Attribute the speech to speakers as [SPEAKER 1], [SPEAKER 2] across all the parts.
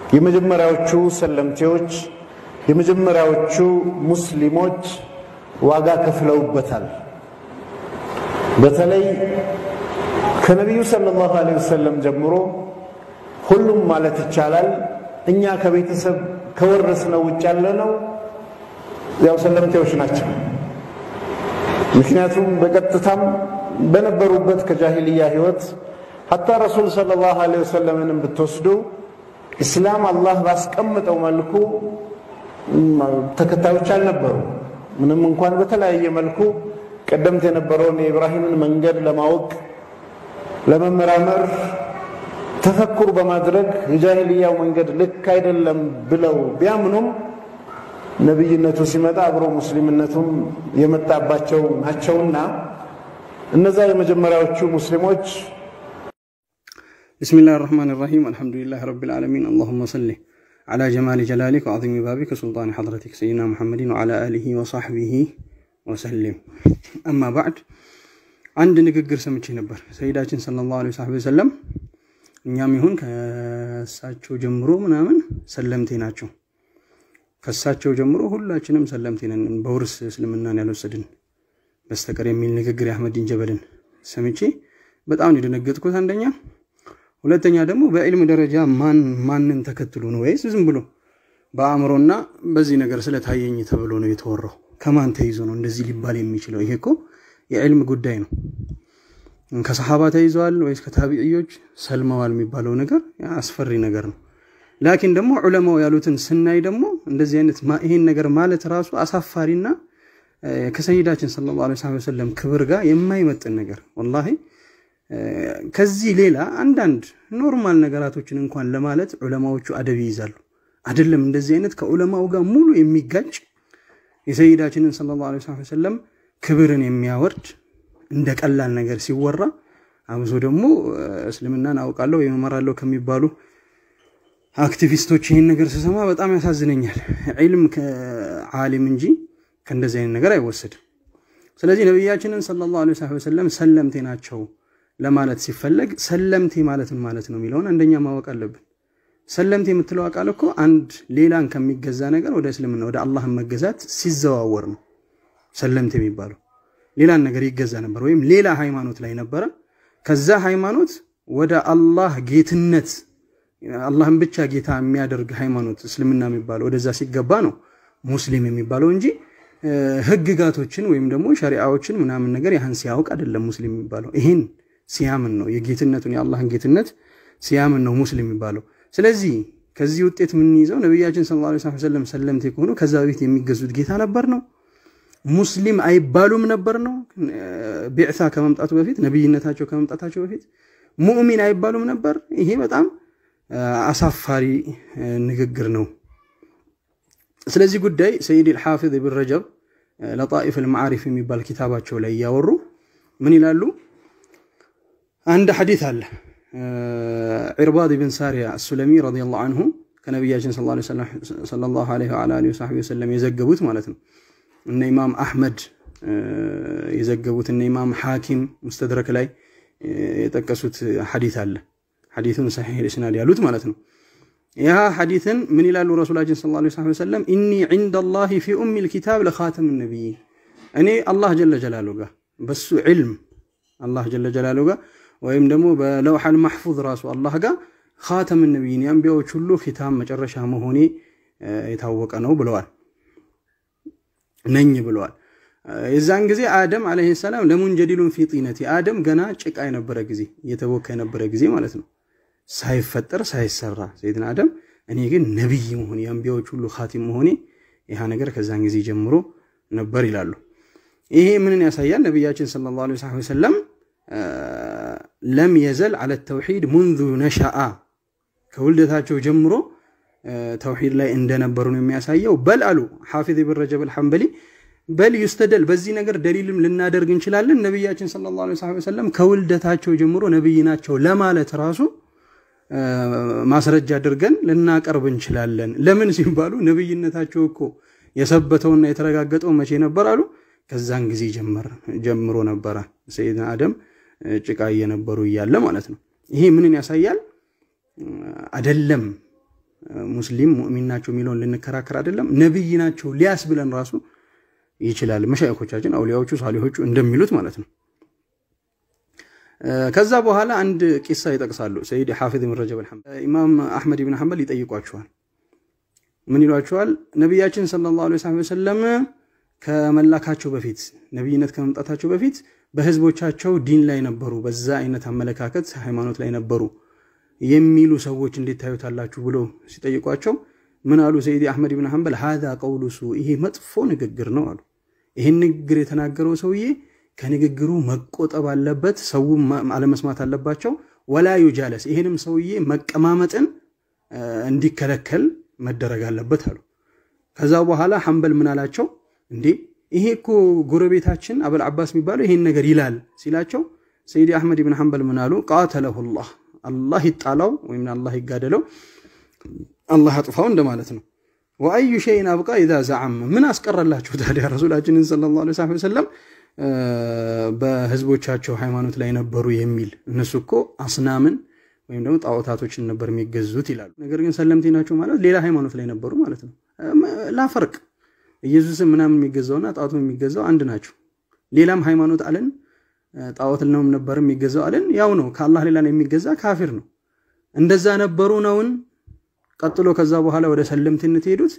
[SPEAKER 1] የመጀመሪያዎቹ ሰለምቴዎች የመጀመሪያዎቹ ሙስሊሞች ዋጋ ከፍለውበታል። በተለይ ከነቢዩ ሰለላሁ ዐለይሂ ወሰለም ጀምሮ ሁሉም ማለት ይቻላል እኛ ከቤተሰብ ከወረስነው ውጭ ያለነው ያው ሰለምቴዎች ናቸው። ምክንያቱም በቀጥታም በነበሩበት ከጃሂልያ ህይወት ሐታ ረሱል ሰለላሁ ዐለይሂ ወሰለምንም ብትወስዱ ኢስላም አላህ ባስቀምጠው መልኩ ተከታዮች አልነበሩ። ምንም እንኳን በተለያየ መልኩ ቀደምት የነበረውን የኢብራሂምን መንገድ ለማወቅ ለመመራመር ተፈኩር በማድረግ የጃሂልያው መንገድ ልክ አይደለም ብለው ቢያምኑም ነቢይነቱ ሲመጣ አብሮ ሙስሊምነቱም የመጣባቸው ናቸውና እነዛ የመጀመሪያዎቹ ሙስሊሞች
[SPEAKER 2] ብስሚላህ ራህማን ራሂም አልሐምዱሊላህ ረቢል ዓለሚን አላሁመ ሰሊ ዓላ ጀማሊ ጀላሊክ ወዐዚሚ ባቢክ ወሱልጣኒ ሐድረቲክ ሰይድና ሙሐመድን ወዐላ አሊሂ ወሰሕቢሂ ወሰሊም። አማ ባዕድ አንድ ንግግር ሰምቼ ነበር። ሰይዳችን ሰለላሁ ዐለይሂ ወሰለም እኛም ይሁን ከእሳቸው ጀምሮ ምናምን ሰለምቴ ናቸው። ከእሳቸው ጀምሮ ሁላችንም ሰለምቴ ነን፣ በውርስ እስልምናን ያልወሰድን በስተቀር የሚል ንግግር የአህመዲን ጀበልን ሰምቼ በጣም ነው የደነገጥኩት። አንደኛ ሁለተኛ ደግሞ በዕልም ደረጃ ማን ማንን ተከትሎ ነው ወይስ ዝም ብሎ በአእምሮና በዚህ ነገር ስለታየኝ ተብሎ ነው የተወራው? ከማን ተይዞ ነው እንደዚህ ሊባል የሚችለው? ይሄ እኮ የዕልም ጉዳይ ነው። ከሰሓባ ተይዘዋል ወይስ ከታቢዕዮች ሰልመዋል የሚባለው ነገር አስፈሪ ነገር ነው። ላኪን ደግሞ ዑለማው ያሉትን ስናይ ደግሞ እንደዚህ አይነት ይሄን ነገር ማለት ራሱ አሳፋሪና ከሰይዳችን ሰለላሁ ዐለይሂ ወሰለም ክብር ጋር የማይመጥን ነገር ወላሂ ከዚህ ሌላ አንዳንድ ኖርማል ነገራቶችን እንኳን ለማለት ዑለማዎቹ አደብ ይይዛሉ። አይደለም እንደዚህ አይነት ከዑለማው ጋር ሙሉ የሚጋጭ የሰይዳችንን ሰለላሁ ዐለይሂ ወሰለም ክብርን የሚያወርድ እንደ ቀላል ነገር ሲወራ አብዞ ደግሞ እስልምናን አውቃለሁ ወይም እመራለሁ ከሚባሉ አክቲቪስቶች ይህን ነገር ስሰማ በጣም ያሳዝነኛል። ዒልም ከዓሊም እንጂ ከእንደዚህ አይነት ነገር አይወሰድም። ስለዚህ ነቢያችንን ሰለላሁ ዐለይሂ ወሰለም ሰለምቴ ናቸው ለማለት ሲፈለግ ሰለምቴ ማለት ምን ማለት ነው የሚለውን አንደኛ ማወቅ አለብን። ሰለምቴ የምትለው ቃል እኮ አንድ ሌላን ከሚገዛ ነገር ወደ እስልምና ወደ አላህን መገዛት ሲዘዋወር ነው ሰለምቴ የሚባለው። ሌላን ነገር ይገዛ ነበር ወይም ሌላ ሃይማኖት ላይ ነበረ። ከዛ ሃይማኖት ወደ አላህ ጌትነት አላህን ብቻ ጌታ የሚያደርግ ሃይማኖት እስልምና የሚባለው ወደዛ ሲገባ ነው ሙስሊም የሚባለው እንጂ ህግጋቶችን ወይም ደግሞ ሸሪዓዎችን ምናምን ነገር ያህን ሲያውቅ አይደለም ሙስሊም የሚባለው። ይህን ሲያምን ነው የጌትነቱን የአላህን ጌትነት ሲያምን ነው ሙስሊም የሚባለው። ስለዚህ ከዚህ ውጤት የምንይዘው ነቢያችን ሰለላሁ ዐለይሂ ወሰለም ሰለምቴ ከሆኑ ከዛ በፊት የሚገዙት ጌታ ነበር ነው ሙስሊም አይባሉም ነበር ነው። ቢዕሳ ከመምጣቱ በፊት ነቢይነታቸው ከመምጣታቸው በፊት ሙእሚን አይባሉም ነበር። ይሄ በጣም አሳፋሪ ንግግር ነው። ስለዚህ ጉዳይ ሰይድ ልሓፊዝ ብን ረጀብ ለጣኢፍ ልማዓሪፍ የሚባል ኪታባቸው ላይ እያወሩ ምን ይላሉ? አንድ ሐዲት አለ ዒርባድ ብን ሳሪያ አሱለሚ ረዲየላሁ አንሁ ከነቢያችን ሰለላሁ ዐለይሂ ወዐሊሂ ወሰለም የዘገቡት ማለት ነው እነ ኢማም አሕመድ የዘገቡት እነ ኢማም ሐኪም ሙስተድረክ ላይ የጠቀሱት ሐዲት አለ። ሐዲቱን ሰሒሕ ልእስናድ ያሉት ማለት ነው። ያ ሐዲትን ምን ይላሉ ረሱላችን ሰለላሁ ዐለይሂ ወሰለም ኢኒ ዒንደላሂ ፊ ኡሚል ኪታብ ለኻተም ነቢይን፣ እኔ አላህ ጀለ ጀላሉ ጋር በሱ ዕልም አላህ ጀለ ጀላሉ ጋር ወይም ደግሞ በለውሐል ማሕፉዝ ራሱ አላህ ጋር ኻተም ነቢይን የአንቢያዎች ሁሉ ኪታብ መጨረሻ መሆኔ የታወቀ ነው ብለዋል ነኝ ብለዋል። የዛን ጊዜ አደም ዓለይሂ ሰላም ለሙንጀዲሉን ፊ ጢነቲ አደም ገና ጭቃ የነበረ ጊዜ እየተቦካ የነበረ ጊዜ ማለት ነው፣ ሳይፈጠር ሳይሰራ ሰይድና አደም እኔ ግን ነቢይ መሆኔ የአንቢያዎች ሁሉ ኻቲም መሆኔ ይህ ነገር ከዛን ጊዜ ጀምሮ ነበር ይላሉ። ይሄ ምንን ያሳያል? ነቢያችን ሰለላሁ ዐለይሂ ወሰለም ለም የዘል አለ ተውሒድ ሙንዙ ነሻአ ከውልደታቸው ጀምሮ ተውሒድ ላይ እንደነበሩ ነው የሚያሳየው። በል አሉ ሓፊዝ ብን ረጀብ አልሐንበሊ በል ዩስተደል በዚህ ነገር ደሊልም ልናደርግ እንችላለን። ነቢያችን ሰለላሁ ዐለይሂ ወሰለም ከውልደታቸው ጀምሮ ነቢይ ናቸው ለማለት ራሱ ማስረጃ አድርገን ልናቀርብ እንችላለን። ለምን ሲባሉ ነቢይነታቸው እኮ የሰበተውና የተረጋገጠው መቼ ነበር አሉ? ከዛን ጊዜ ጀምሮ ነበረ ሰይድና አደም ጭቃ እየነበሩ እያለ ማለት ነው። ይሄ ምንን ያሳያል? አደለም ሙስሊም ሙእሚን ናቸው የሚለውን ልንከራከር አይደለም ነቢይ ናቸው ሊያስ ብለን ራሱ ይችላል። መሻይኮቻችን አውሊያዎቹ ሳሊሆቹ እንደሚሉት ማለት ነው። ከዛ በኋላ አንድ ቂሳ ይጠቅሳሉ። ሰይድ ሓፊዝ ብን ረጀብ ኢማም አሕመድ ብን ሐንበል ይጠይቋቸዋል። ምን ይሏቸዋል? ነቢያችን ሰለላሁ ዐለይሂ ወሰለም ከመላካቸው በፊት ነቢይነት ከመምጣታቸው በፊት በህዝቦቻቸው ዲን ላይ ነበሩ፣ በዛ አይነት አመለካከት ሃይማኖት ላይ ነበሩ የሚሉ ሰዎች እንዴት ታዩታላችሁ ብሎ ሲጠይቋቸው ምን አሉ? ሰይዲ አሕመድ ብን ሐንበል ሃዛ ቀውሉ ሱ ይሄ መጥፎ ንግግር ነው አሉ። ይህን ንግግር የተናገረው ሰውዬ ከንግግሩ መቆጠብ አለበት፣ ሰው አለመስማት አለባቸው። ወላ ዩጃለስ ይህንም ሰውዬ መቀማመጥን እንዲከለከል መደረግ አለበት አሉ። ከዛ በኋላ ሐንበል ምን አላቸው? እንዴ ይሄ እኮ ጎረቤታችን አበል አባስ የሚባለው ይሄን ነገር ይላል ሲላቸው ሰይዲ አሕመድ ብን ሐንበል ምን አሉ? ቃተለሁላህ አላህ ይጣላው ወይም አላህ ይጋደለው አላህ አጥፋው እንደማለት ነው። ወአዩ ሸይን አብቃ ኢዛ ዘዓም ምን አስቀረላችሁ ታዲያ ረሱላችንን ሰለላሁ ዐለይሂ ወሰለም በህዝቦቻቸው ሃይማኖት ላይ ነበሩ የሚል እነሱ እኮ አስናምን ወይም ደግሞ ጣዖታቶችን ነበር የሚገዙት ይላሉ። ነገር ግን ሰለምቴ ናቸው ማለት ሌላ ሃይማኖት ላይ ነበሩ ማለት ነው። ላፈርቅ ኢየሱስን ምናምን የሚገዛውና ጣዖቱ የሚገዛው አንድ ናቸው። ሌላም ሃይማኖት አለን ጣዖት ነው ነበር የሚገዛው አለን ያው ነው። ከአላህ ሌላ ነው የሚገዛ ካፊር ነው። እንደዛ ነበሩ ነውን? ቀጥሎ ከዛ በኋላ ወደ ሰለምትነት የሄዱት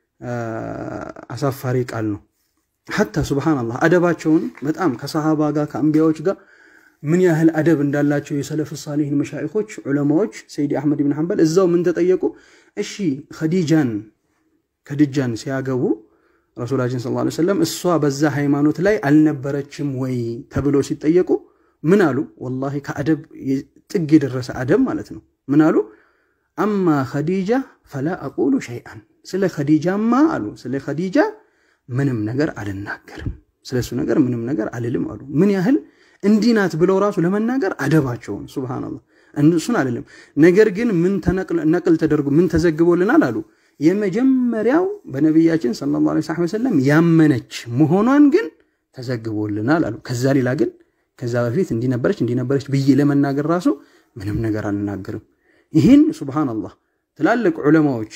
[SPEAKER 2] አሳፋሪ ቃል ነው። ሐታ ሱብሃነላህ አደባቸውን በጣም ከሰሃባ ጋር ከአንቢያዎች ጋር ምን ያህል አደብ እንዳላቸው የሰለፍ ሳሊህን መሻይኾች ዑለማዎች ሰይዲ አሕመድ ብን ሐንበል እዛው ምን ተጠየቁ? እሺ ኸዲጃን ከድጃን ሲያገቡ ረሱላችን ሰለላሁ ዐለይሂ ወሰለም እሷ በዛ ሃይማኖት ላይ አልነበረችም ወይ ተብሎ ሲጠየቁ ምን አሉ? ወላሂ ከአደብ ጥግ የደረሰ አደብ ማለት ነው። ምን አሉ? አማ ኸዲጃ ፈላ አቁሉ ሸይአን ስለ ኸዲጃማ አሉ ስለ ኸዲጃ ምንም ነገር አልናገርም፣ ስለሱ ነገር ምንም ነገር አልልም አሉ። ምን ያህል እንዲህ ናት ብለው ራሱ ለመናገር አደባቸውን ሱብሃነላህ። እሱን አልልም። ነገር ግን ምን ነቅል ተደርጎ ምን ተዘግቦልናል አሉ የመጀመሪያው በነቢያችን ሰለላሁ ዐለይሂ ወሰለም ያመነች መሆኗን ግን ተዘግቦልናል አሉ። ከዛ ሌላ ግን ከዛ በፊት እንዲነበረች እንዲነበረች ብዬ ለመናገር ራሱ ምንም ነገር አልናገርም። ይህን ሱብሃነላህ ትላልቅ ዑለማዎች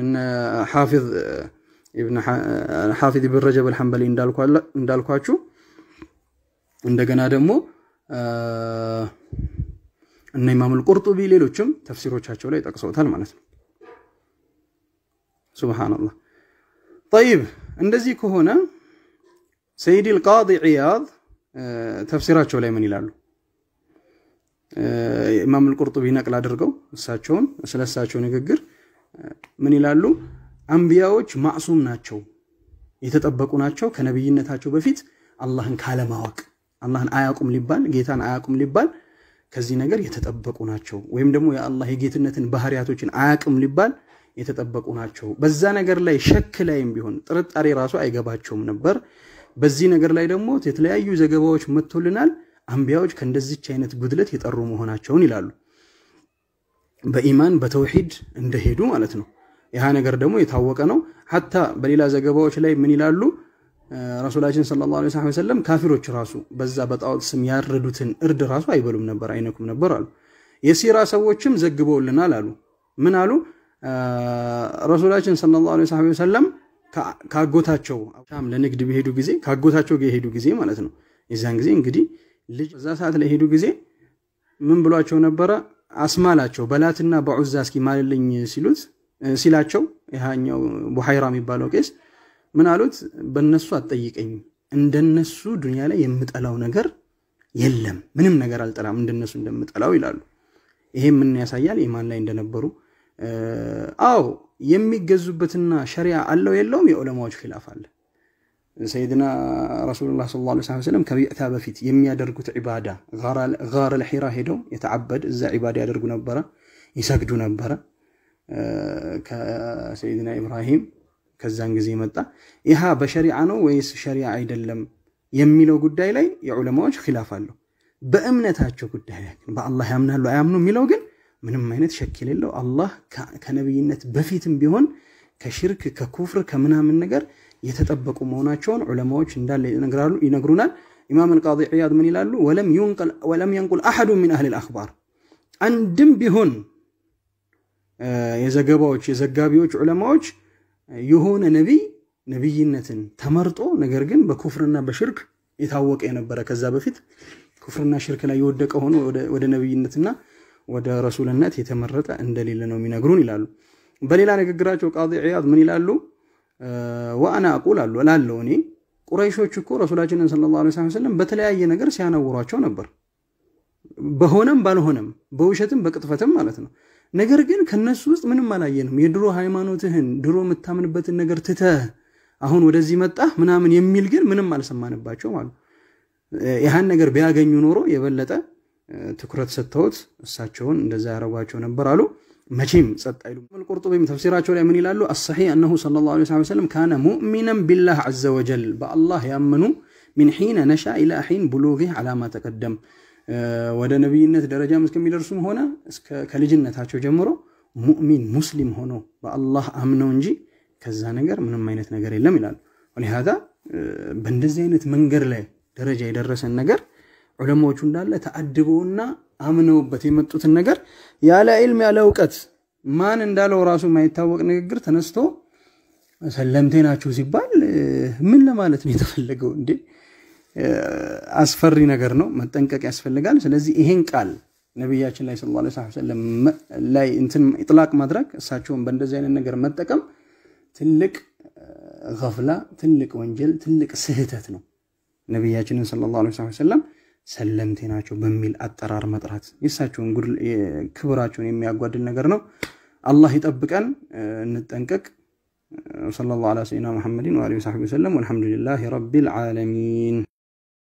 [SPEAKER 2] ሓፊዝ ብን ረጀብ አልሐንበሊ እንዳልኳችሁ እንደገና ደግሞ እነ ኢማም አልቁርጡቢ ሌሎችም ተፍሲሮቻቸው ላይ ጠቅሰውታል ማለት ነው። ሱብሃነላህ ጠይብ። እንደዚህ ከሆነ ሰይድ አልቃዲ ዒያድ ተፍሲራቸው ላይ ምን ይላሉ? ኢማም አልቁርጡቢ ነቅል አድርገው እሳቸውን ስለ እሳቸው ንግግር ምን ይላሉ? አንቢያዎች ማዕሱም ናቸው፣ የተጠበቁ ናቸው። ከነቢይነታቸው በፊት አላህን ካለማወቅ አላህን አያቁም ሊባል ጌታን አያቁም ሊባል ከዚህ ነገር የተጠበቁ ናቸው። ወይም ደግሞ የአላህ የጌትነትን ባህሪያቶችን አያቅም ሊባል የተጠበቁ ናቸው። በዛ ነገር ላይ ሸክ ላይም ቢሆን ጥርጣሬ ራሱ አይገባቸውም ነበር። በዚህ ነገር ላይ ደግሞ የተለያዩ ዘገባዎች መጥቶልናል። አንቢያዎች ከእንደዚች አይነት ጉድለት የጠሩ መሆናቸውን ይላሉ። በኢማን በተውሂድ እንደሄዱ ማለት ነው። ይህ ነገር ደግሞ የታወቀ ነው። ሐታ በሌላ ዘገባዎች ላይ ምን ይላሉ? ረሱላችን ሰለላሁ ዐለይሂ ወሰለም ካፊሮች ራሱ በዛ በጣዖት ስም ያረዱትን እርድ ራሱ አይበሉም ነበር፣ አይነኩም ነበር አሉ። የሲራ ሰዎችም ዘግበውልናል አሉ። ምን አሉ? ረሱላችን ሰለላሁ ዐለይሂ ወሰለም ካጎታቸው ሻም ለንግድ በሄዱ ጊዜ ካጎታቸው ጋር የሄዱ ጊዜ ማለት ነው። የዛን ጊዜ እንግዲህ ልጅ በዛ ሰዓት ላይ ሄዱ ጊዜ ምን ብሏቸው ነበረ? አስማላቸው በላትና በዑዛ እስኪ ማልልኝ ሲሉት ሲላቸው ይሃኛው ቡሐይራ የሚባለው ቄስ ምን አሉት? በእነሱ አትጠይቀኝ፣ እንደነሱ ዱንያ ላይ የምጠላው ነገር የለም፣ ምንም ነገር አልጠላም እንደነሱ እንደምጠላው ይላሉ። ይሄ ምን ያሳያል? ኢማን ላይ እንደነበሩ። አዎ የሚገዙበትና ሸሪያ አለው የለውም የዑለማዎች ኪላፍ አለ። ሰይድና ረሱሉላህ ሰለላሁ ዐለይሂ ወሰለም ከቢዕታ በፊት የሚያደርጉት ዒባዳ ጋር ለሒራ ሄደው የተዓበድ እዛ ዒባዳ ያደርጉ ነበረ፣ ይሰግዱ ነበረ ከሰይድና ኢብራሂም ከዛን ጊዜ መጣ። ይሃ በሸሪዓ ነው ወይስ ሸሪዓ አይደለም የሚለው ጉዳይ ላይ የዑለማዎች ኪላፍ አለው። በእምነታቸው ጉዳይ ላይ በአላህ ያምናሉ አያምኑ የሚለው ግን ምንም አይነት ሸክ የሌለው አላህ ከነቢይነት በፊትም ቢሆን ከሽርክ ከኩፍር ከምናምን ነገር የተጠበቁ መሆናቸውን ዑለማዎች እንዳለ ይነግሩናል። ኢማም አልቃዲ ዒያድ ምን ይላሉ? ወለም የንቁል አሐዱ ሚን አህል አልአኽባር አንድም ቢሆን የዘገባዎች የዘጋቢዎች ዑለማዎች የሆነ ነቢይ ነቢይነትን ተመርጦ ነገር ግን በኩፍርና በሽርክ የታወቀ የነበረ ከዛ በፊት ኩፍርና ሽርክ ላይ የወደቀ ሆኖ ወደ ነቢይነትና ወደ ረሱልነት የተመረጠ እንደሌለ ነው የሚነግሩን ይላሉ። በሌላ ንግግራቸው ቃዲ ዒያድ ምን ይላሉ? ወአና አቁል አሉ እላለሁ እኔ ቁረይሾች እኮ ረሱላችንን ሰለላሁ ዐለይሂ ወሰለም በተለያየ ነገር ሲያነውሯቸው ነበር፣ በሆነም ባልሆነም በውሸትም በቅጥፈትም ማለት ነው። ነገር ግን ከነሱ ውስጥ ምንም አላየንም። የድሮ ሃይማኖትህን ድሮ የምታምንበትን ነገር ትተህ አሁን ወደዚህ መጣህ ምናምን የሚል ግን ምንም አልሰማንባቸው ማለት ይህን ነገር ቢያገኙ ኖሮ የበለጠ ትኩረት ሰጥተውት እሳቸውን እንደዛ ያደረጓቸው ነበር አሉ። መቼም ጸጥ አይሉ። ቁርጡቢም ተፍሲራቸው ላይ ምን ይላሉ? አሰሒህ አነሁ ሰለላሁ ዐለይሂ ወሰለም ካነ ሙእሚነን ቢላህ ዐዘ ወጀል በአላህ ያመኑ ሚን ሒነ ነሻ ኢላ ሒን ብሉጊህ ዐላማ ተቀደም ወደ ነቢይነት ደረጃም እስከሚደርሱም ሆነ ከልጅነታቸው ጀምሮ ሙእሚን ሙስሊም ሆኖ በአላህ አምነው እንጂ ከዛ ነገር ምንም አይነት ነገር የለም ይላሉ። ወሊሃዛ በእንደዚህ አይነት መንገድ ላይ ደረጃ የደረሰን ነገር ዑለማዎቹ እንዳለ ተአድበውና አምነውበት የመጡትን ነገር ያለ ዒልም ያለ እውቀት ማን እንዳለው ራሱ የማይታወቅ ንግግር ተነስቶ ሰለምቴ ናችሁ ሲባል ምን ለማለት ነው የተፈለገው እንዴ? አስፈሪ ነገር ነው፣ መጠንቀቅ ያስፈልጋል። ስለዚህ ይሄን ቃል ነቢያችን ላይ ሰለላሁ ዐለይሂ ወሰለም ላይ እንትን ኢጥላቅ ማድረግ እሳቸውን በእንደዚህ አይነት ነገር መጠቀም ትልቅ ገፍላ፣ ትልቅ ወንጀል፣ ትልቅ ስህተት ነው። ነቢያችንን ሰለላሁ ዐለይሂ ወሰለም ሰለምቴ ናቸው በሚል አጠራር መጥራት የእሳቸውን ክብራቸውን የሚያጓድል ነገር ነው። አላህ ይጠብቀን፣ እንጠንቀቅ። ወሰለላሁ ዐላ ሰይድና ሙሐመድን ወአሊሂ ወሰሐቢሂ ወሰለም ወልሐምዱሊላሂ ረቢል ዓለሚን